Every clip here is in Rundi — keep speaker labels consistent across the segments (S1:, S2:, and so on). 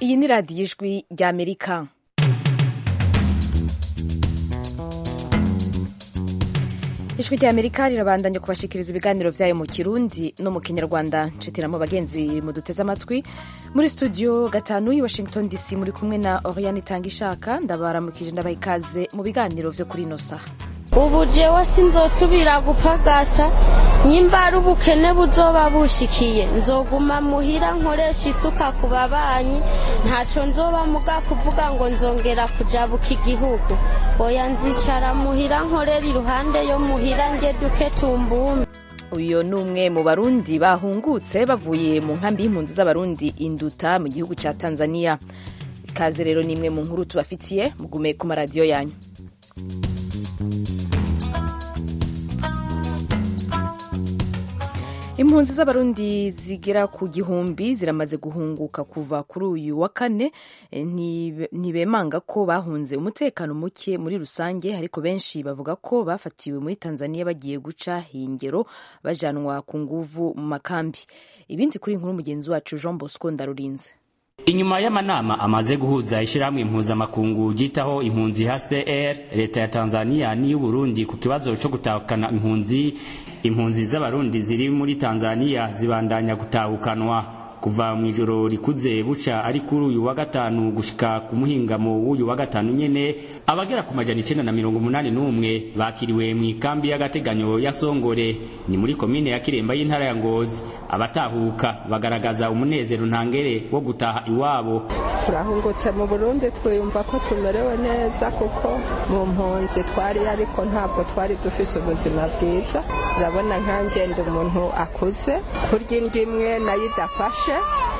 S1: iyi ni radiyo ijwi ry'amerika ijwi ry'amerika rirabandanya kubashikiriza ibiganiro vyayo mu kirundi no mu kinyarwanda nshitiramo bagenzi muduteze amatwi muri studio gatanu i washington dc muri kumwe na oriane itanga ishaka ndabaramukije ndabaha ikaze mu biganiro vyo kuri ino saha
S2: ubu jewe sinzosubira gupagasa nyimba ari ubukene buzoba bushikiye nzoguma muhira nkoresha isuka ku babanyi ntaco nzoba muga kuvuga ngo nzongera kujabuka igihugu oya nzicara muhira nkorera iruhande yo muhira nge duke tumbumbe
S1: uyu ni umwe mu barundi bahungutse bavuye mu nkambi y'impunzi z'abarundi induta mu gihugu ca tanzania ikaze rero ni imwe mu nkuru tubafitiye mugume ku maradiyo yanyu impunzi z'abarundi zigera ku gihumbi ziramaze guhunguka kuva kuri uyu wa kane ntibemanga ko bahunze umutekano muke muri rusange ariko benshi bavuga ko bafatiwe muri tanzania bagiye guca hingero bajanwa ku nguvu mu makambi ibindi kuri inkuru mugenzi wacu jean bosco ndarurinze
S3: inyuma y'amanama amaze guhuza ishyirahamwe impuzamakungu ryitaho impunzi hcr leta ya tanzania n'iy'uburundi ku kibazo cyo gutahukana impunzi impunzi z'abarundi ziri muri tanzania zibandanya gutahukanwa kuva mu ijoro rikuze buca ari kuri uyu wa gatanu gushika ku muhingamo w'uyu wa gatanu nyene abagera ku majana icenda na mirongo umunani n'umwe bakiriwe mu ikambi y'agateganyo ya songore ni muri komine ya kiremba y'intara ya ngozi abatahuka bagaragaza umunezero ntangere wo gutaha iwabo
S4: turahungutse mu burundi twiyumva ko tumerewe neza kuko mu mpunzi twari ariko ntabwo twari dufise ubuzima bwiza urabona nkangenda umuntu akuze kurya indi imwe nayo idafashe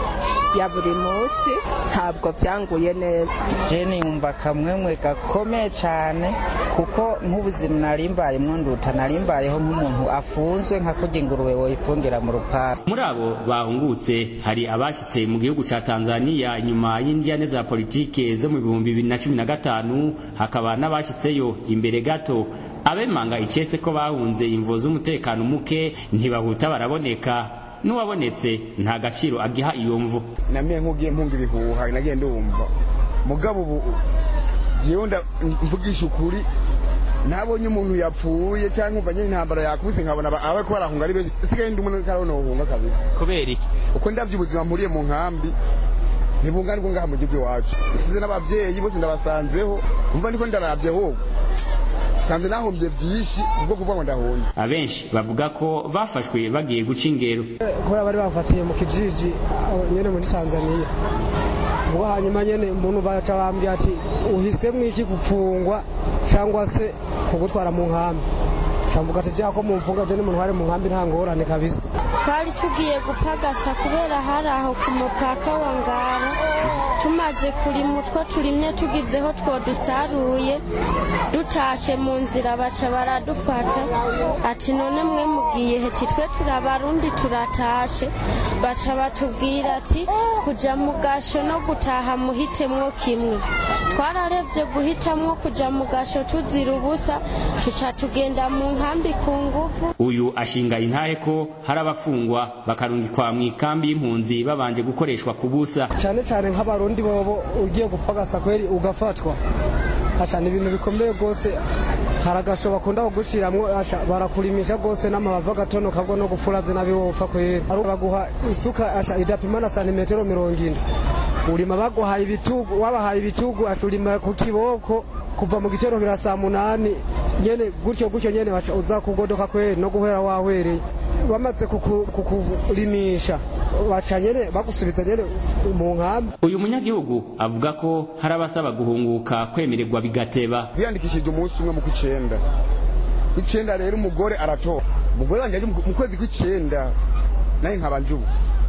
S4: ya buri munsi ntabwo byanguye neza
S5: jeni yumva akamwemwe gakomeye cyane kuko nk'ubuzima narimbaye nduta narimbayeho nk'umuntu afunzwe nka kurya ingurube woyifungira mu rupangu
S3: muri abo bahungutse hari abashyitse mu gihugu cya tanzania inyuma y'indiyane za politike zo mu bihumbi bibiri na cumi na gatanu hakaba n'abashyitseyo imbere gato abemanga icese ko bahunze imvo z'umutekano muke ntibahuta baraboneka n'uwabonetse nta gaciro agiha iyo mvu
S6: namenye nk'ugiye mpunga ibihuha nagiye ndumva mugabo ubu jewe mvugisha ukuri ntabonye umuntu yapfuye cyangwa umva nyine intambara yakubise nkabona abe ko barahunga ari benshi sigaye ndi umuntu karabona uhunga kabisa
S3: kubera iki
S6: uko ndavye ubuzima mpuriye mu nkambi ntibungana bwo ngaha mu gihugu iwacu isize n'abavyeyi bose ndabasanzeho umva ndiko ndaravye hoho sanze nahombye byinshi ubwo kuvuga ngo ndahunze
S3: abenshi bavuga ko bafashwe bagiye guca ingero
S7: kubera bari bafatiye mu kijiji nyene muri tanzania ubwo hanyuma nyene umuntu baca bambwira ati uhisemwo iki gupfungwa cyangwa se kugutwara mu nkambi cambuga ati jako mumfunga je n'umuntu wari mu nkambi nta ngorane kabisa
S2: twari tugiye gupagasa kubera hari aho ku mupaka wa ngara tumaze kurima utwo turimye tugizeho two dusaruye dutashe mu nzira baca baradufata ati none mwe mugiye heti twe turabarundi turatashe baca batubwira ati kuja mu gasho no gutaha muhitemwo kimwe twararevye guhitamwo kuja mu gasho tuzira ubusa tuca tugenda mu nkambi ku nguvu
S3: uyu ashinga intahe ko hari abafungwa bakarungikwa mu ikambi y'impunzi babanje gukoreshwa ku busa
S7: cyane cyane nk'abarundi bobo ugiye gupagasa kweri ugafatwa asha ni ibintu bikomeye rwose hari agasho bakunda kuguciramwo asha barakurimisha rwose n'amabavu agatonoka bwo no gufuravye nabi wopfa kweri baguha isuka asha idapima na santimetero mirongo ine urima baguhaye ibitugu wabahaye ibitugu asha urima ku kiboko kuva mu gitero kira saa munani nyene gutyo gutyo nyene baca uza kugodoka kweri no guhera wahwereye bamaze kukurimisha baca nyene bagusubiza nyene mu nkambi
S3: uyu munyagihugu avuga ko hari abasaba guhunguka kwemererwa bigateba
S6: biyandikishije umunsi umwe mu kw'icenda kw'icenda rero umugore aratora umugore wanje mu kwezi kw'icenda naye nkaba njubu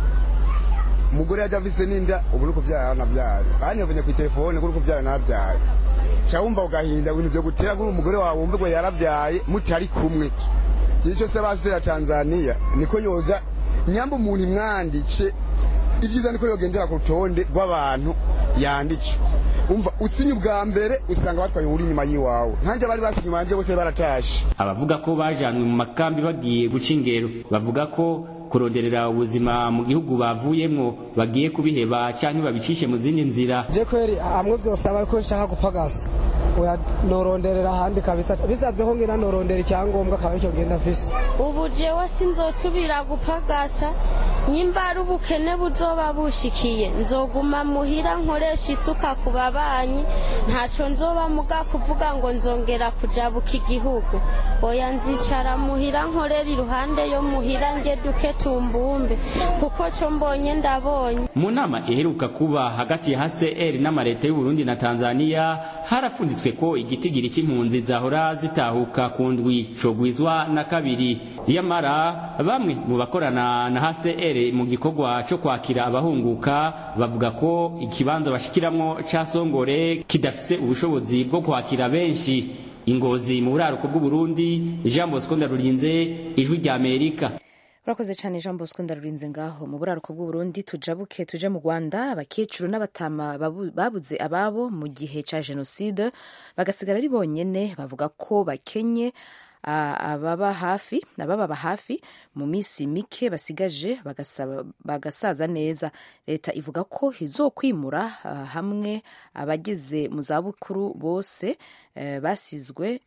S6: umugore yaje avise n'inda ubu nuko vyara navyare banyovanye ku telefone kuri kuvyara navyaye ca wumva ugahinda ibintu vyo gutera kuri umugore wawe wumve ngo yaravyaye mutari kumwe ico se basera Tanzania niko yoza nyamba umuntu imwandice ibyiza niko yogendera ku rutonde rw'abantu yandice umva usinye ubwa mbere usanga batwaye uri inyuma y'iwawe nkanjye bari basinye inyuma yanjye bose baratashe
S3: abavuga ko bajanwe mu makambi bagiye guca ingero bavuga ko kuronderera ubuzima mu gihugu bavuyemwo bagiye kubiheba canke babicishe mu zindi nzira
S7: je kweri hamwe vyosaba ko nshaka gupagasa oya noronderera ahandi kabisa bisavyeho ngira norondera icyangombwa akaba icyo genda afise
S2: ubu jewe sinzosubira gupagasa nyimba ari ubukene buzoba bushikiye nzoguma muhira nkoresha isuka ku babanyi ntaco nzoba muga kuvuga ngo nzongera kujabuka igihugu oya nzicara muhira nkorera iruhande yo muhira nge duke tumbumbe kuko co mbonye ndabonye
S3: mu nama iheruka kuba hagati ya HCR n'amareta y'u Burundi na Tanzania harafunditswe ko igitigiri c'impunzi zahora zitahuka ku ndwi cogwizwa na kabiri yamara bamwe mu bakorana na HCR mu gikorwa co kwakira abahunguka bavuga ko ikibanza bashikiramwo ca Songore kidafise ubushobozi bwo kwakira benshi ingozi mu buraruko bw'u Burundi Jean Bosco Ndarurinze ijwi rya Amerika
S1: urakoze cyane jean bosco ndarurinze ngaho mu buraruko bw'uburundi tujabuke tuje mu rwanda abakecuru n'abatama babuze ababo mu gihe cya jenoside bagasigara ari bonyine bavuga ko bakenye ababa hafi abababa hafi mu minsi mike basigaje bagasaza neza leta ivuga ko izokwimura hamwe abageze mu zabukuru bose basizwe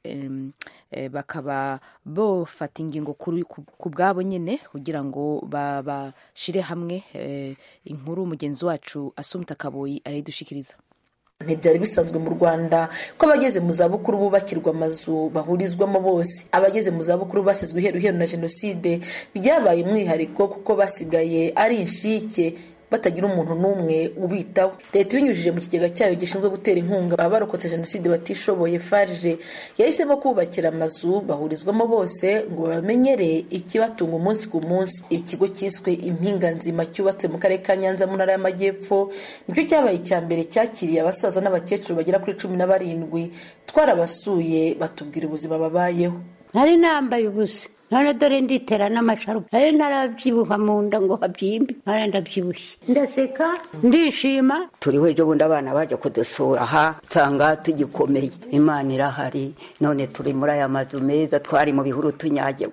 S1: bakaba bafata ingingo ku bwabo nyine kugira ngo babashire hamwe inkuru mugenzi wacu asumta kaboyi arayidushikiriza
S8: ntibyari bisanzwe mu rwanda ko abageze mu zabukuru bubakirwa amazu bahurizwamo bose abageze mu zabukuru basizwe iheru iheru na jenoside byabaye umwihariko kuko basigaye ari inshike batagira umuntu n'umwe ubitaho leta ibinyujije mu kigega cyayo gishinzwe gutera inkunga abarokotse jenoside batishoboye farije yahisemo kubakira amazu bahurizwamo bose ngo babamenyere ikibatunga umunsi ku munsi ikigo cyiswe impinga nzima cyubatse mu karere ka nyanza mu ntara y'amajyepfo nicyo cyabaye icya mbere cyakiriye abasaza n'abakecuru bagera kuri cumi na barindwi twarabasuye batubwira ubuzima babayeho
S9: nari nambaye ubusa none dore nditera n'amasharupe nari narabyibuha mu nda ngo habyimbe none ndabyibushye ndaseka ndishima
S10: turiho ejo bundi abana baje kudusura aha nsanga tugikomeye imana irahari none turi muri aya mazu meza twari mu bihuru tunyage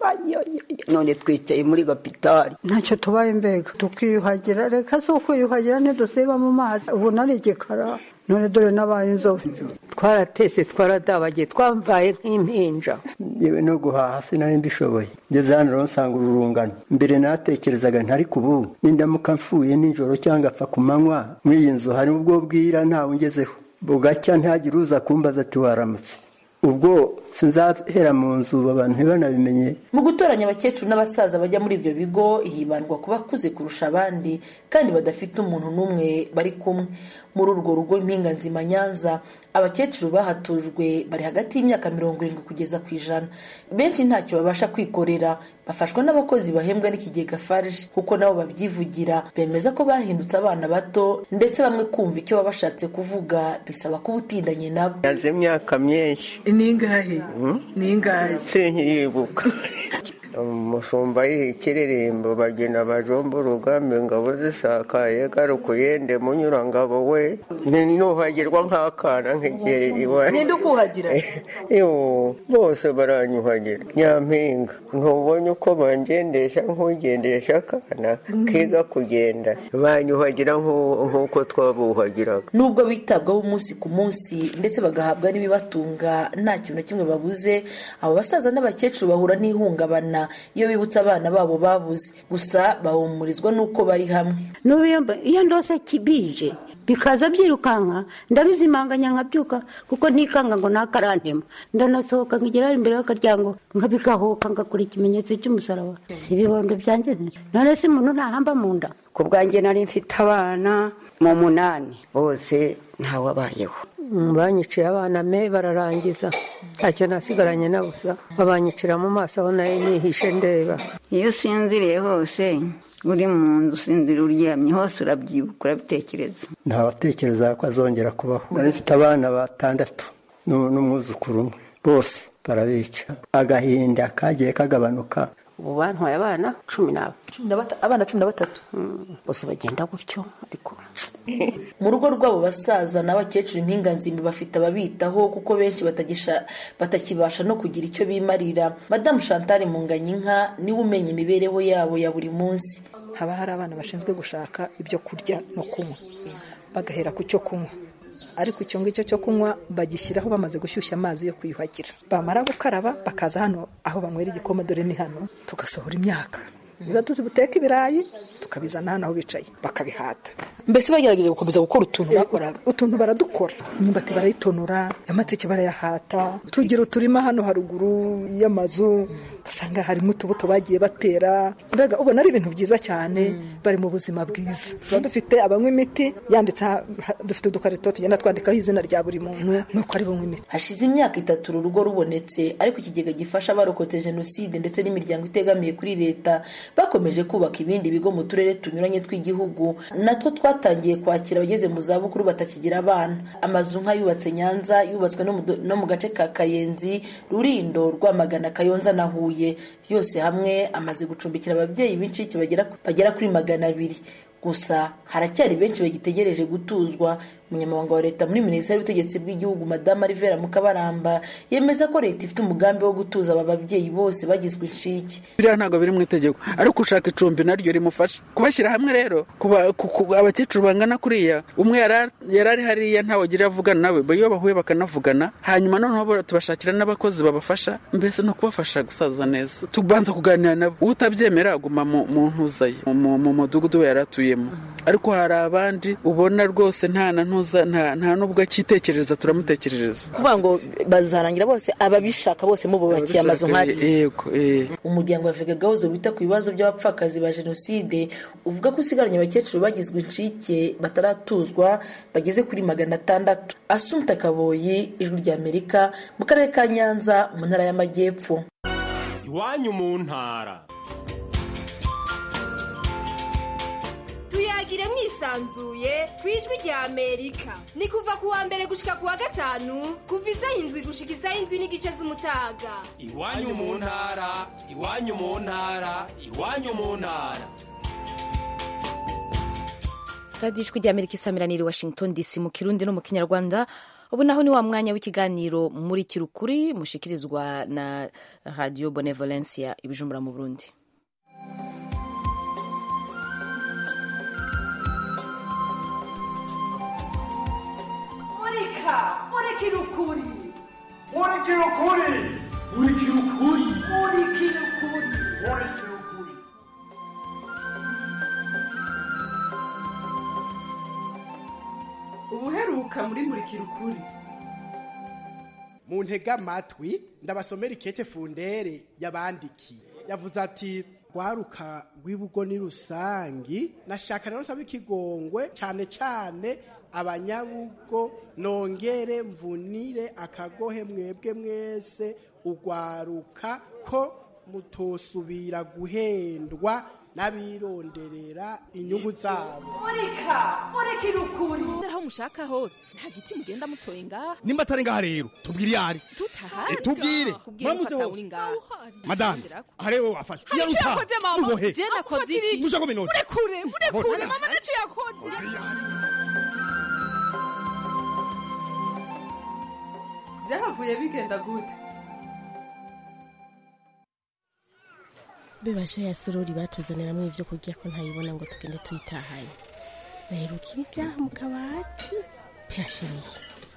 S10: none twicaye muri gapitari
S9: ntacyo tubaye mbega tukiyuhagira reka si ukwiyuhagira ntidusiba mu mazi ubu nari igikara none dore n'abaye inzobe
S10: twaratese twaradabagiye twambaye nk'impinja
S11: yewe no guhaha sinari mbishoboye ngeze hano rero nsanga ururungano mbere natekerezaga ntari ku bubu nindamuka mfuye nijoro cyangwa apfa ku manywa mw'iyi nzu hari ubwo bwira ntawe ungezeho bugacya ntihagire uza kumbaza ati waramutse ubwo sinzahera mu nzu abantu ntibanabimenye
S8: mu gutoranya abakecuru n'abasaza bajya muri ibyo bigo hibandwa ku bakuze kurusha abandi kandi badafite umuntu n'umwe bari kumwe muri urwo rugo impinga nzima nyanza abakecuru bahatujwe bari hagati y'imyaka mirongo irindwi kugeza ku ijana benshi ntacyo babasha kwikorera bafashwa n'abakozi bahembwa n'ikigega farije kuko nabo babyivugira bemeza ko bahindutse abana bato ndetse bamwe kumva icyo baba bashatse kuvuga bisaba kuba utindanye nabo
S12: maze imyaka myinshi
S8: ni ingahe ni ingahe
S12: sinkiyibuka umushumba yiha ikiririmbo bagena bajomba urugambi ngabo zisakaye garuka uyende munyurangabo we nuhagirwa nk'akana nk'igihe iwawe
S8: ninde ukuhagira
S12: bose baranyuhagira nyampinga ntubonye uko bangendesha nk'ugendesha akana kiga kugenda banyuhagira nk'uko twabuhagiraga
S8: nubwo bitabwaho umunsi ku munsi ndetse bagahabwa n'ibibatunga nta kintu na kimwe babuze abo basaza n'abakecuru bahura n'ihungabana iyo bibutse abana babo babuze gusa bahumurizwa n'uko bari hamwe
S9: iyo ndose kibije bikaza byirukanka ndabizimanganya nkabyuka kuko ntikanga ngo nakarantema ndanasohoka nkigera imbere y'akaryango nkabigahoka ngakora ikimenyetso cy'umusaraba si ibibondo byanjye none se umuntu ntahamba mu nda
S10: ku bwanjye nari mfite abana mu munani bose ntawabayeho
S13: banyiciye abana me bararangiza ntacyo nasigaranye na busa babanyicira mu maso aho nayo nihishe ndeba
S10: iyo usinziriye hose uri mu nzu usinzira uryamye hose urabyibuka urabitekereza
S11: ntawatekereza ko azongera kubaho nari mfite abana batandatu n'umwuzukuru umwe bose barabica agahinda kagiye kagabanuka
S9: ubu bantwaye abana cumi n'aba
S8: abana cumi na batatu
S9: bose bagenda gutyo ariko
S8: mu rugo rw'abo basaza n'abakecuru impinganzimbi bafite ababitaho kuko benshi batagisha batakibasha no kugira icyo bimarira madamu chantal munganyinka niwe umenya imibereho yabo ya buri munsi
S14: haba hari abana bashinzwe gushaka ibyo kurya no kunywa bagahera ku cyo kunywa ariko icyo ngicyo cyo kunywa bagishyiraho bamaze gushyushya amazi yo kwiyuhagira bamara gukaraba bakaza hano aho banywera igikoma dore ni hano tugasohora imyaka niba tuzi buteka ibirayi tukabizana hano aho bicaye bakabihata mbese bagerageje gukomeza gukora utuntu bakoraga utuntu baradukora imyumbati barayitonora amateke barayahata tugira uturima hano haruguru y'amazu ugasanga harimo utubuto bagiye batera mbega ubona ari ibintu byiza cyane bari mu buzima bwiza tuba dufite abanywa imiti yanditse dufite udukarito tugenda twandikaho izina rya buri muntu nuko ari bunywa imiti
S8: hashize imyaka itatu uru rugo rubonetse ariko ikigega gifasha abarokotse jenoside ndetse n'imiryango itegamiye kuri leta bakomeje kubaka ibindi bigo mu turere tunyuranye tw'igihugu natwo twatangiye kwakira abageze mu zabukuru batakigira abana amazu nk'ayubatse nyanza yubatswe no mu gace ka kayenzi rurindo rwamagana kayonza na huye yose hamwe amaze gucumbikira ababyeyi b'incike bagera kuri magana abiri gusa haracyari benshi bagitegereje gutuzwa umunyamabanga wa leta muri minisiteri y'ubutegetsi bw'igihugu madamu rivera mukabaramba yemeza ko leta ifite umugambi wo gutuza aba babyeyi bose bagizwe incike
S15: biriya ntabwo biri mu itegeko ariko ushaka icumbi naryo rimufasha kubashyira hamwe rero abakecuru bangana kuriya umwe yari ari hariya ntawe agira avugana nawe iyo bahuye bakanavugana hanyuma noneho tubashakira n'abakozi babafasha mbese no kubafasha gusaza neza tubanza kuganira nabo utabyemera aguma mu ntuza ye mu mudugudu we yari atuyemo ariko hari abandi ubona rwose nta na ntuza nta n'ubwo akitekereza turamutekerereza
S8: kuvuga ngo bazarangira bose ababishaka bose mububakiye amazu nk'ariya
S15: yego
S8: umuryango wa vega gahozo wita ku bibazo by'abapfakazi ba jenoside uvuga ko usigaranye abakecuru bagizwe incike bataratuzwa bageze kuri magana atandatu asumta kaboyi ijwi ry'amerika mu karere ka nyanza mu ntara y'amajyepfo
S16: iwanyu mu ntara
S17: tuyagire mwisanzuye ku ijwi rya amerika ni kuva ku wa mbere gushika ku wa gatanu kuva isaha indwi gushika isaha indwi n'igice z'umutaga
S16: iwanyu mu ntara iwanyu mu ntara iwanyu mu ntara
S1: radiyo ijwi rya amerika isamiraniye washington dc mu kirundi no mu kinyarwanda ubu naho ni wa mwanya w'ikiganiro muri kirukuri mushikirizwa na radiyo bonevolencia ibijumbura mu burundi
S18: murika murikira ukuri
S19: murikira ukuri murikira ukuri
S18: murikira ukuri
S19: murikira ukuri
S18: ubuheruka muri murikira ukuri
S20: mu ntega amatwi ndabasomera ikete fundere yabandikiye yavuze ati rwaruka rw'ibugo ni rusangi nashaka rero nsaba ikigongwe cyane cyane abanyabugo nongere mvunire akagohe mwebwe mwese ugwaruka ko mutosubira guhendwa n'abironderera inyungu zabo
S18: murika murikira ukuri
S21: aho mushaka hose nta giti mugenda mutoye ngaha
S22: nimba atari ngaha rero tubwire iyo ari
S21: tutahari
S22: tubwire
S21: muramuze hose
S22: madame aha rero wafashe
S21: hari icyo yakoze mama
S22: ubohe
S21: je nakoze iki
S22: mushako minota
S21: murekure murekure mama nicyo yakoze
S18: byahavuye bigenda gute
S23: bibasha ya sorori batuzaniramo ibyo kurya ko ntayibona ngo tugende tuyitahanye baheruka ibyaha mu kabati peyashiriye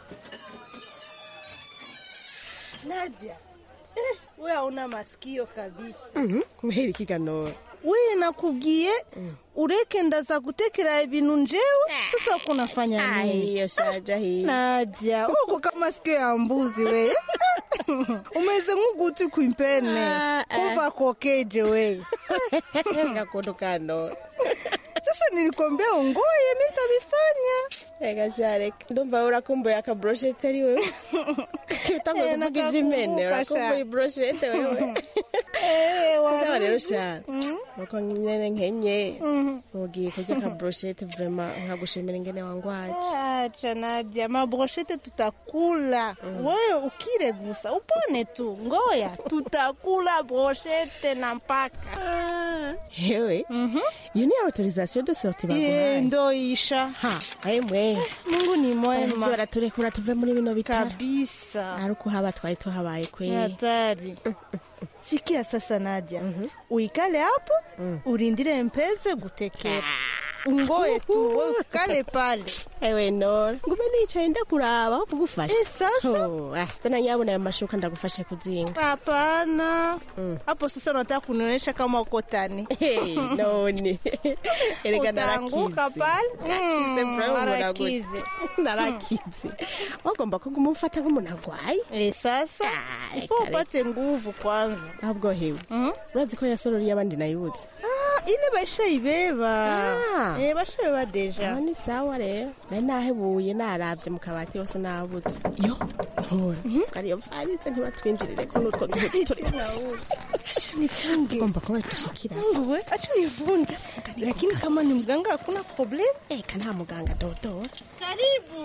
S24: Nadia, eh, we hauna masikio kabisa.
S23: Mhm, kubera ikiganiro
S24: We nakubwiye ureke ndaza gutekera ibintu njewe sasa uko unafanya nini?
S23: hiyo shaja hii
S24: Nadia, uko kama sikio ya mbuzi we. Umeze nk'uguti kwimpene.
S23: Ah, ah.
S24: Kumva kokeje we.
S23: gakondo kano
S24: Sasa nilikwambia ungoye mimi nitabifanya.
S23: Ega sharek ndumva urakumbuye aka brochette ari wewe utanguye
S24: Eh,
S23: kuvuga iby'imene
S24: nakakumbuka sha.
S23: urakumbuye brochette wewe
S24: Eh,
S23: Sawa rero
S24: waruzi.
S23: shana nuko nyene nkenye ugiye kurya ka brochette vraiment nkagushimira ingene wangwaje
S24: Acha Nadia, mabroshete tutakula. Wewe ukile gusa upone tu, ngoya tutakula broshete na mpaka.
S23: hewe iyo ni autorisation de sortie baguhaye
S24: Eh, ndo isha.
S23: ha emwe
S24: Mungu ni mwema.
S23: Ivyo baraturekura tuve muri bino bitaro
S24: kabisa
S23: ari uko haba twari tuhabaye
S24: Ni
S23: kwe
S24: hatari. Sikia sasa Nadia, uikale hapo urindire mpeze gutekera. Ungoe tu, wewe ukale pale.
S23: ewe nora ngume nicaye ndakuraba aho kugufasha
S24: Eh, sasa?
S23: Oh, ah, tena nyabona ayo mashuka ndagufashe kuzinga
S24: Hapana. Hapo sasa unataka kunionyesha kama uko tani.
S23: Hey, none erega
S24: Utaanguka
S23: narakize
S24: pale.
S23: narakize
S24: Mm,
S23: bro
S24: narakize.
S23: narakize wagomba ko kumufata nk'umuntu arwaye
S24: Eh, sasa ifo upate nguvu kwanza.
S23: ahubwo hewe urazi ko yasororiye abandi nayibutse
S24: Ah, ile bashaibeba.
S23: Ah.
S24: Eh, bashaibeba deja.
S23: Ah, ni sawa rero nari nahebuye naravye mu kabati hose nabutse yo ntora kariyo mfaritse ntibatwinjirire ko nutwo duhudu turi
S24: nifunge.
S23: ugomba kuba dushikira
S24: Wewe acha nifunge. Lakini kama ni mganga hakuna problem.
S23: eka nta muganga dodo
S24: Karibu.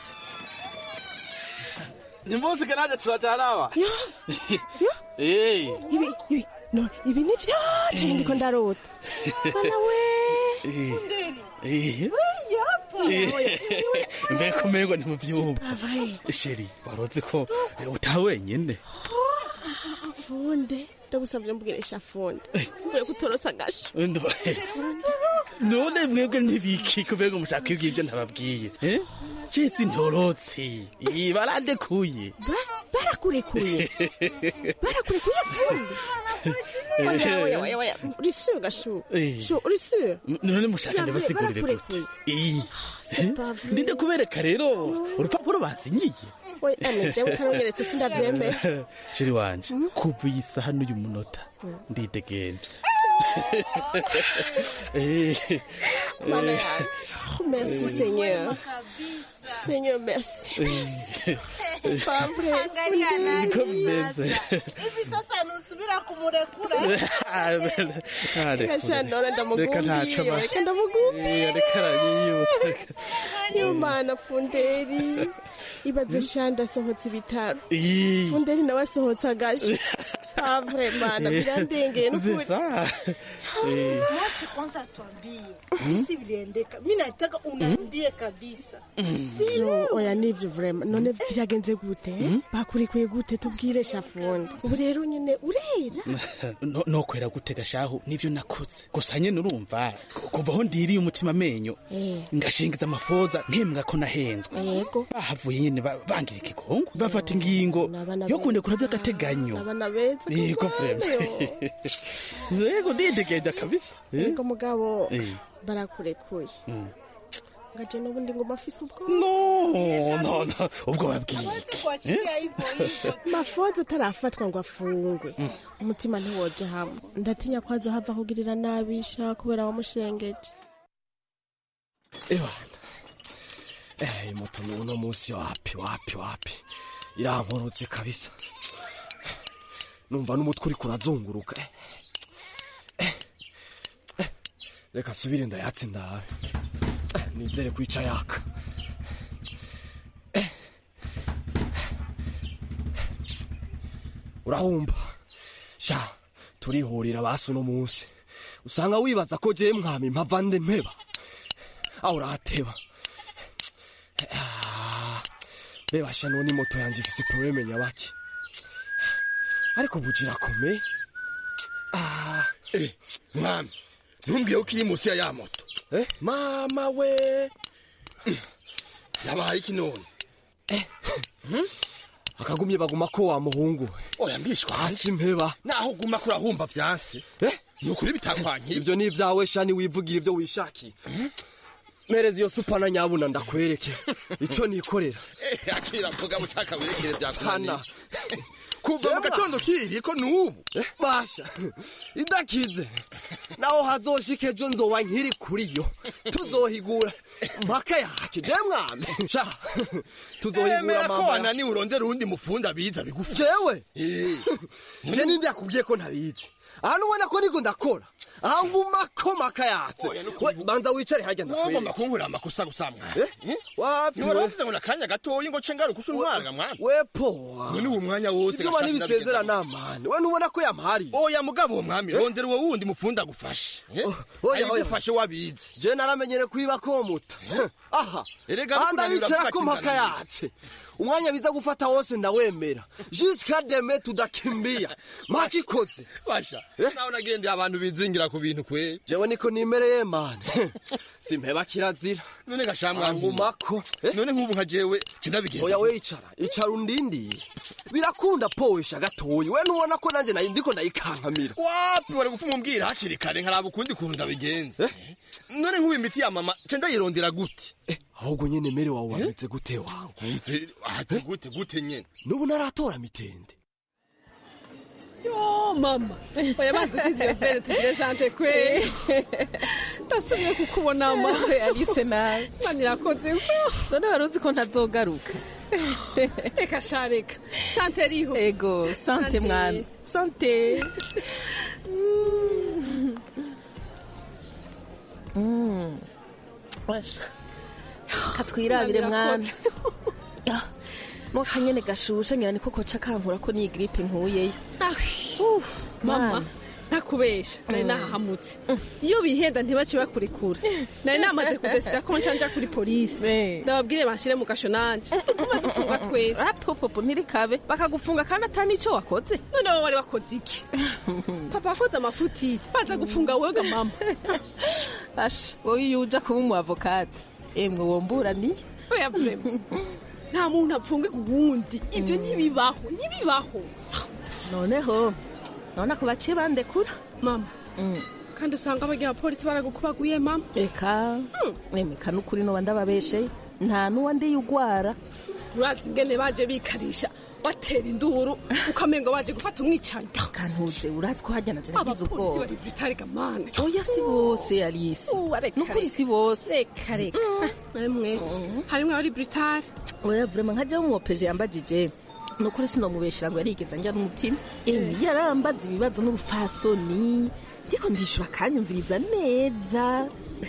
S4: ni munsi kanaje turatarawa
S23: ibi ibi no ibi ni vyo cyane ndiko ndarota bana we
S4: mbega umengo ni mu byumba sheri waroze ko utaha wenyine
S23: funde ndagusabye mbwirisha funde mbure kutorotsa agasho
S4: Ndo- none mwebwe ntibiki kubega mushaka ibyo ibyo ntababwiye eh? citse intorotsi Ih, barandekuye
S23: barakurekuye barakurekuye funde oya oya oya oya uri sûr gashu
S4: Eh.
S23: shu uri sûr
S4: none mushaka
S23: Vyavuye,
S4: ndabasigurire gute
S23: barakurekuye.
S4: Ih,
S23: c'est
S4: eh?
S23: pas vrai.
S4: ndinde kubereka rero urupapuro bansinyiye
S23: oya ane jewe utarunyeretse sindavyemera
S4: sheri wanje kuva iyi saha n'uyu munota ndidegemvye Eh,
S23: mana
S4: eh,
S23: yanjye Oh, merci seigneur seigneur merci
S4: eh,
S23: c'est pas vrai
S24: Angalia
S23: Funde.
S24: nani
S4: niko bimeze
S24: Hivi sasa nusubira kumurekura.
S4: Ah, ah, reka-
S23: gashanora
S4: reka ntacyo
S23: ndamugumbiye
S4: ba-
S23: reka ndamugumbiye
S4: Eh, reka aranyiyibutsa
S23: yo mana funderi ibaze shanda asohotse ibitaro
S4: Ih.
S23: funderi nawe asohotse agaje avre mana
S4: Eh,
S23: birandengeye n'ukuri
S4: sasa. Eh,
S24: Mwache kwanza tuambie jinsi viliendeka. Mimi nataka unaambie kabisa.
S23: Jo, oya nivyo vrema none vyagenze gute bakurikuye gute tubwire shafundi ubu rero nyene urera
S4: no- nokwera gutega shahu nivyo nakoze gusa nyene urumva ku- kuva aho ndiriye umutima amenyo
S23: Eh.
S4: ngashingiza amafoza nkembwa ko nahenzwe
S23: yego
S4: bahavuye nyene ba- bangira ikigongo bafata ingingo
S23: N'abana
S4: yo
S23: beza.
S4: kundekura vy'agateganyo
S23: abana beza
S4: yego vrema yego ndidegeja kabisa Eh.
S23: yego mugabo
S4: Eh.
S23: barakurekuye
S4: Mm.
S23: ngaje n'ubundi ngoma afise ubwo
S4: no no no ubwo babwiye
S24: Kuachilia hivyo hivyo.
S23: mafoza atarafatwa ngo afungwe umutima ntiwoje hamwe ndatinya ko azohava kugirira nabisha kubera wamushengeje
S5: Ebana. Eh, moto ni uno munsi wapi wapi wapi. Irankorotse kabisa. Numva n'umutwe uri kurazunguruka. Eh. Eh. Eh. Reka subire ndayatse ndawe. Eh, Nizere kwica yaka. Eh. Urahumba. Sha, turihurira basi uno munsi. Usanga wibaza ko je mwami mpava nde mpeba. aho urateba Ah, bebasha none moto yanje ifise probleme nyabaki ariko bugira kome
S22: Eh, mwami ntumbwiye ko iri munsi ya ya moto
S5: eh
S22: mama we yabaye iki none
S5: akagumye baguma ko wa muhungu
S22: oya mbishwa
S5: hasi mpeba
S22: naho uguma kurahumba vyanse
S5: eh
S22: ni ukuri bitakwankiye
S5: ivyo ni ivyawe shani wivugira ivyo wishakiye mereza iyo supana nyabuna ndakwereke ico nikorera
S22: Eh, akira mvuga bushaka wirekere vyakunaniye
S5: sana
S22: kuva mu gatondo kiriye ko nubu
S5: basha idakize naho hazoshika ejo nzoba nkiri kuri yo tuzohigura mpaka yake je mwami sha tuzohigura
S22: emera ko
S5: mama
S22: wananiwe urondera uwundi mufundi abiza bigufi
S5: jewe
S22: Eh,
S5: je ninde yakubwiye ko ntabizi ahantu ubona ko niko ndakora aha ngumako makayatse We, banza wicare hajya
S22: wogomba kunkurira amakosa gusa mwana
S5: wapi
S22: ntiwari
S5: we?
S22: wavuze ngo nakanya gatoyi ngo ce ngaruka usha untwaraga mwana
S5: we powa
S22: none uwo mwanya wose
S5: ibyo bani bisezera namani we ntubona ko yampariye
S22: oya mugabo uwo mwami rondera uwo wundi mufunda agufashe
S5: oya, oya.
S22: ayigufashe wabizi
S5: je naramenyere kwiba komuta aha
S22: Erega
S5: ahandi
S22: bikunanira
S5: ayicara
S22: kuba
S5: ko mpaka
S22: kinganira.
S5: yatse umwanya biza gufata wose ndawemera jusika deme tudakimbia mpaka ikoze
S22: basha nawe nagendeye abantu bizingira ku bintu kwe
S5: jewe niko nimereye mani simpeba kirazira
S22: none gashamwa
S5: ngumako
S22: none nk'ubu nka jewe kindabigenza
S5: oya we icara icara undindiye birakunda powesha gatoyi we ntubona ko nanjye nayo ndiko ndayikankamira
S22: wapi wari gupfa umumbwira hakiri kare nkaraba ukundi kuntu ndabigenza none nk'ubu imiti ya mama ce ndayirondera gute
S5: ahubwo nyene mere wawe wameze gute wangu
S22: ati gute gute nyene
S5: n'ubu naratora mitende
S21: yo mama oya banze kwizi iyo vere tugire sante kwe ndasubiye kukubona ma
S23: alice nawe
S21: mani irakoze
S23: none wari uzi ko ntazogaruka
S21: reka sha reka sante riho
S23: ego sante mwana sante Mm. Washa. katwirabire mwana Ah, mo kanyene gashushe ngira niko koca kankura ko ni gripe nkuyeyo
S21: mama
S23: Mwana.
S21: ntakubesha nari
S23: Mm.
S21: nahahamutse iyo bihenda ntibace bakurekura nari namaze kudesida ko nca nja kuri polisi ndababwire banshire mu gasho nanje tukuba dupfungwa twese
S23: popo ntirikabe bakagufunga kandi atani ico wakoze
S21: none wowe wari wakoze iki papa akoze amafuti baza gufunga wega mama
S23: asha wowe iyo uja kuba umu avokati emwe womburaniye
S21: oya vrema nta muntu apfungirwa uwundi ibyo ntibibaho ntibibaho
S23: noneho none ako baciye bandekura
S21: mama kandi usanga abagira abapolisi baragukubaguye mama
S23: eka emeka n'ukuri noba ndababesheye nta n'uwa ndiye ugwara
S21: urazi ingene baje bikarisha batera induru ukamenga baje gufata umwicanyi
S23: kantuze urazi ko hajya navyo nagize
S21: abapolisi
S23: ubwoba
S21: bari britari gamana
S23: oya si bose alisi nukuri si bose
S21: reka reka emwe harimwo abari britari
S23: oya vrema nka jewe umwopeje yambajije nukuri sinomubeshera ngo yarigeze njya n'umutima emi yarambaza ibibazo n'ubufasoni ndiko ndishura akanyumviriza neza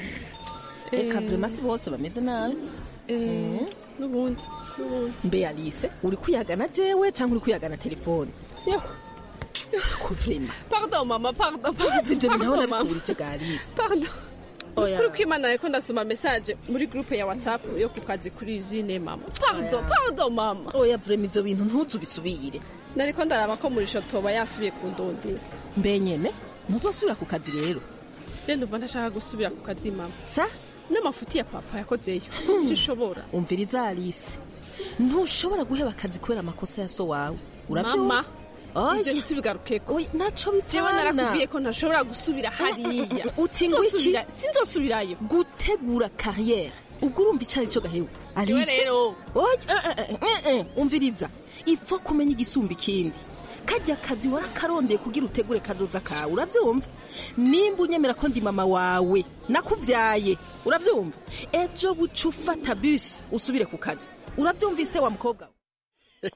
S23: reka vrema si bose bameze nabi Mm.
S21: n'ubundi n'ubundi
S23: mbe alise uri kuyagana jewe cyangwa uri kuyagana telefone
S21: Yo.
S23: kuvrema
S21: pardon mama pardon
S23: urazi ibyo bintu aho
S21: pardon mama
S23: nabikubura icyo alise
S21: pardon
S23: Oya.
S21: kuri kwimana ariko ndasoma message muri groupe ya whatsapp yo ku kazi kuri usine mama pardon pardon mama
S23: oya vrema ibyo bintu ntuzu bisubire
S21: nariko ndaraba ko muri shotoba yasubiye kundondera
S23: mbe nyene ntuzosubira ku kazi rero
S21: je ndumva ntashaka gusubira ku kazi mama
S23: sa
S21: n'amafuti ya papa yakozeyo sinshobora
S23: umviriza alise ntushobora guheba akazi kubera amakosa ya so wawe urabyumva
S21: mama
S23: Oya.
S21: ibyo ntitubigarukeko
S23: naco bipfana
S21: jewe narakubwiye ko ntashobora gusubira hariya
S23: uti ngo iki
S21: Sinzosubira- sinzosubirayo
S23: gutegura kariyeri ubwo urumva icari cyo gahewe
S21: Jewe rero.
S23: Oya, eh, eh, eh, eh, umviriza ipfa kumenya igisumba ikindi kajya kazi warakarondeye kugira utegure kazoza kawe urabyumva nimba unyemera ko ndi mama wawe nakuvyaye urabyumva ejo buca ufata bisi usubire ku kazi urabyumvise wa mukobwa we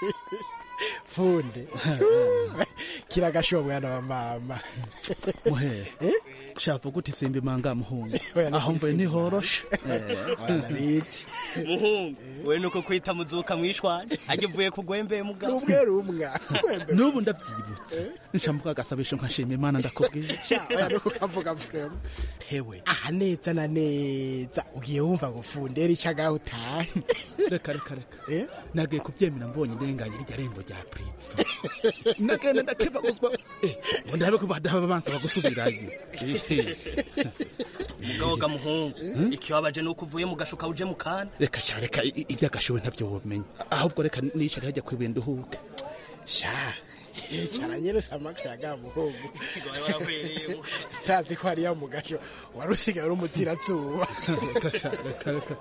S20: funde kiragashobo mwana wa mama
S4: muhe shavu gute simba imanga muhungu
S20: Oya,
S4: aho mvuye ntihoroshe
S20: Arabizi.
S2: muhungu we nuko kwita muzuka mwishwanje ajya uvuye kugwembeye mugabo
S20: rumwe rumwa
S4: n'ubu ndabyibutse nshambuka agasabisho nkashima imana ndakubwiye
S20: oya nuko kavuga vrema hewe aha neza na neza ugiye wumva ngo fundera ica ngaho utahe
S4: reka reka reka nagiye kubyemera mbonye indenganye rya rembo rya prince nagenda ndakebaguzwa Eh, ngo ndabe ko badahaba bansaba gusubirayo Eh,
S2: mugabo ga muhungu ikibabaje nuko uvuye mu gashuka uje mu kana
S4: reka sha reka i- i- iby'agashowe ntabyo womenya ahubwo reka nicare hajya kwibuye nduhuke
S20: sha icara nyene samakayaga muhungu ntazi ko hariya mu gasho wari usigaye uri umutirazuba
S4: reka sha reka reka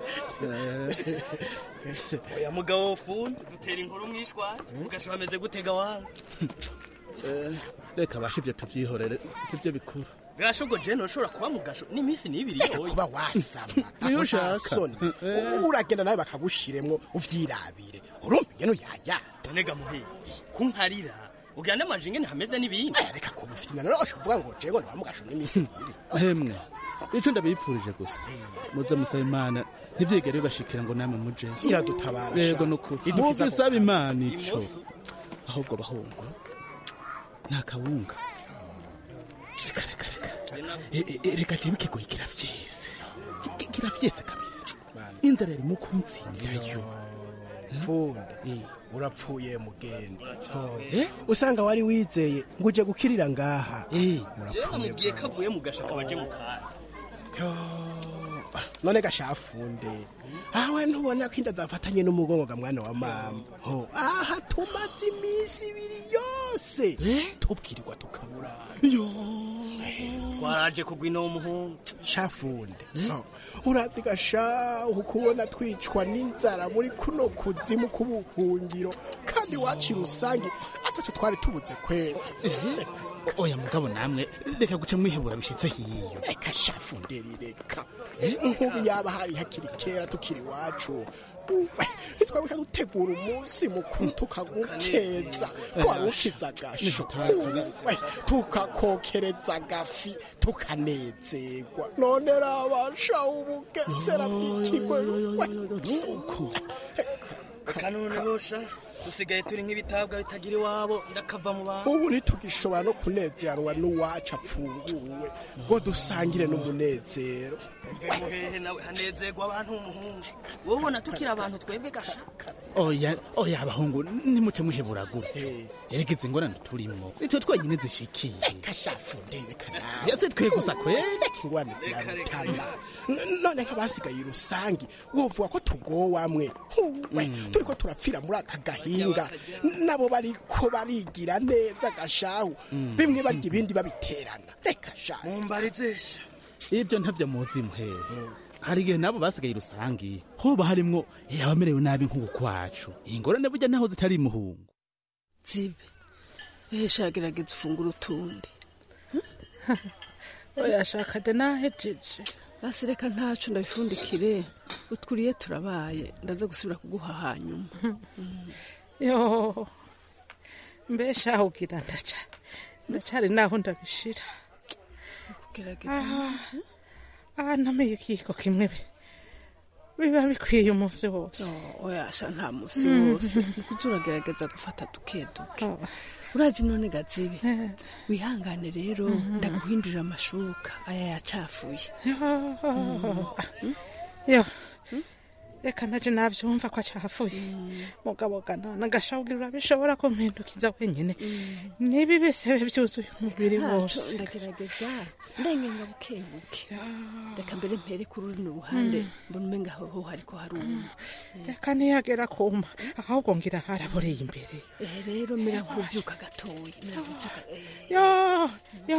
S2: oya mugabo wofundi dutera inkuru mwishwanje ugasho hameze gutega wangu
S4: Eh, reka basha ivyo tuvyihorere sivyo bikuru
S2: birashogo je ntushobora kuba mu gasho n'iminsi n'ibiri yoye
S20: kuba wasama
S4: Niyo
S20: aho nta
S4: ushaka.
S20: soni
S4: Eh.
S20: uragenda nawe bakagushiremwo uvyirabire urumva ingene uyayata
S2: none ga muheye kunkarira ugirane amaje ingene hameze n'ibindi
S20: reka kubufite rero uvuga ngo jego ntibamugasho n'iminsi mibi
S4: hemwe icyo ndabipfurije gusa muze musaba imana ntibyigere bibashikira ngo namwe muje
S20: Iradutabara,
S4: yego
S20: sha.
S4: nukuri
S20: Idukiza
S4: muze isaba
S20: ako
S4: imana ico
S20: Imoso.
S4: ahubwo bahungu nta kawunga reka reka reka E- e- e- reka jewe ikigoyi kiravyeze Ki- kiravyeze kabisa inzara yari mu kunzingayo
S20: funde urapfuye mugenzi usanga wari wizeye ngo uje gukirira ngaha
S2: jewe
S20: urapfuye
S2: namubwiye ko avuye mu gashaka baje mu kanya
S20: none gashafunde awe ntubona ko inda zafatanye n'umugongo ga mwana wa mama ho aha tumaze iminsi ibiri yose tubwirirwa tukaburana
S2: twaraje kugwa ino w'umuhungu
S20: shafunde ho, urazi gasha ukubona twicwa n'inzara muri kuno kuzimu k'ubuhungiro kandi waci rusange ataco twari tubuze kwera
S4: oya mugabo namwe reka guca mwihebura bishitse hiyo
S20: reka shafunderi reka nk'ubu yaba hari hakiri kera tukiri iwacu we, ntitwabuka gutegura umunsi mukuru tukagukeza ko wari ushize agasho we, tukakokereza agafi tukanezerwa none rabasha ubugesera bw'ikigwe we.
S2: kanonosha dusigaye turi nk'ibitabwa bitagira iwabo ndakava mu bantu
S20: ubu ntitugishobora no kunezerwa n'uwacu apfunguwe ngo dusangire n'umunezero
S2: mvemuhehe nawe hanezerwa abantu umuhungu wowe ubona tukiri abantu twebwe gashaka
S4: oya oya abahungu nimuce mwihebura gute eregeze ingorane turimo sitwe twenyine zishikiye
S20: kashafunde reka nawe
S4: yase twe gusa kweli
S20: ingorane zirarutana N- none nk'abasigaye rusangi wovuga ko tugowamwe we turiko turapfira muri aka gahinga nabo bariko barigira neza gashahu bimwe barya ibindi babiterana reka sha
S2: mumbarizesha
S4: ibyo ntavyo muzi muhehe hari igihe nabo basigaye rusangi hoba harimwo abamerewe nabi nk'uku kwacu ingorane burya naho zitari muhungu
S23: zibe ehesha gerageza ufungura utundi
S24: oyashaka de nahejeje
S23: basi reka ntacu ndabifundikire utwuriye turabaye ndaza gusubira kuguha hanyuma
S24: yo mbesha ugira ndaca ndacari naho ndabishira
S23: gerageza
S24: aha ntameye ikiyiko kimwe be biba bikwiye umunsi wose
S23: oyasha nta musi wose nikuja uragerageza gufata duke duke urazi none gazibe wihangane rero ndaguhindurira amashuka aya yacafuye
S24: yo reka naje navyumva ko acafuye mugabo gana nagashawugira urabishobora kumpindukiza wenyene nibi bisebe vyuzuye umubiri wose
S23: ndagerageza ndengenga buke buke reka mbere mpere kuri runo ruhande mbona umenga hoho hariko haruma
S24: reka ntiyagera kuma ahubwo ngira haraboreye imbere
S23: ehe rero mera nkuvyuka gatoya mera nkuvyuka
S24: yo yo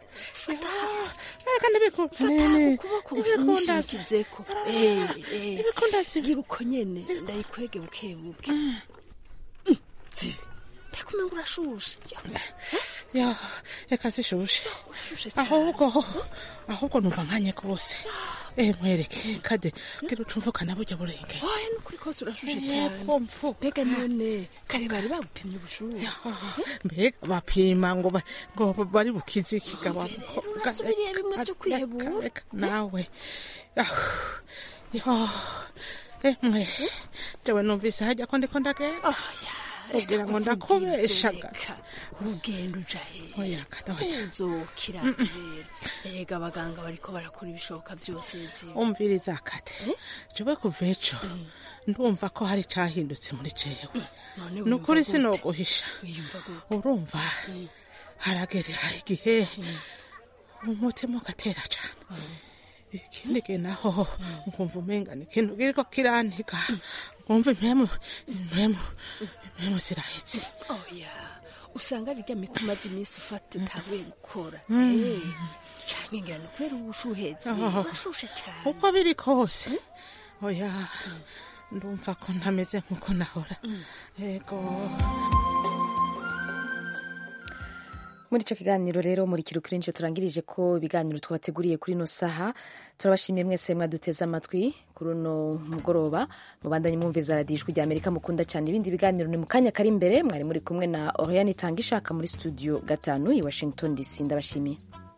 S24: reka
S23: ukuboko nshimikizeko gira uko nyene ndayikwege buke buke zibe ndakumenga urashushe
S24: yo reka zishushe ahubwo ahubwo numva nkanye rwose eh mwereke kade gira ucumvukana burya burenge
S23: oya nukuri kose urashushe cyane mbega none kare bari bagupimye ubushuhe
S24: mbega bapima ngo ba- ngo bari bukize ikigabanuko
S23: urasubiriye bimwe byo kwihebura
S24: nawe Ah, yo emwe jewe numvise hajya ko ndiko ndagenda kugira ngo ndakubeshaga
S23: ugenda uja
S24: Oya,
S23: hehe
S24: kada, oya.
S23: uzokira zibera erega abaganga bariko barakora ibishoboka byose zibe
S24: umviriza kate jewe kuva ejo ndumva ko hari cahindutse muri jewe
S23: none
S24: ni ukuri
S23: wiyumva gute?
S24: sinoguhisha
S23: wiyumva gute
S24: urumva haragera igihe umutima ugatera cane ikindi gihe naho nkumva umengana ikintu kiriko kirantiga nkumva impemu impemu impemu zirahetse
S23: oya usanga ari rya miti umaze iminsi ufata utabuye gukora
S24: Mm.
S23: Eh, canke ngira ni kubera ubushuhezi
S24: Oh.
S23: urashushe cane
S24: uko biri kose oya ndumva ko ntameze nkuko nahora ego
S1: muri icyo kiganiro rero muri kirukuri nicyo turangirije ko ibiganiro twabateguriye kuri ino saha turabashimiye mwese mwaduteze amatwi kuri uno mugoroba mubandanye mwumviza radiyo ijwi rya amerika mukunda cyane ibindi biganiro ni mu kanya kari imbere mwari muri kumwe na oriane itanga ishaka muri studio gatanu i washington dc ndabashimiye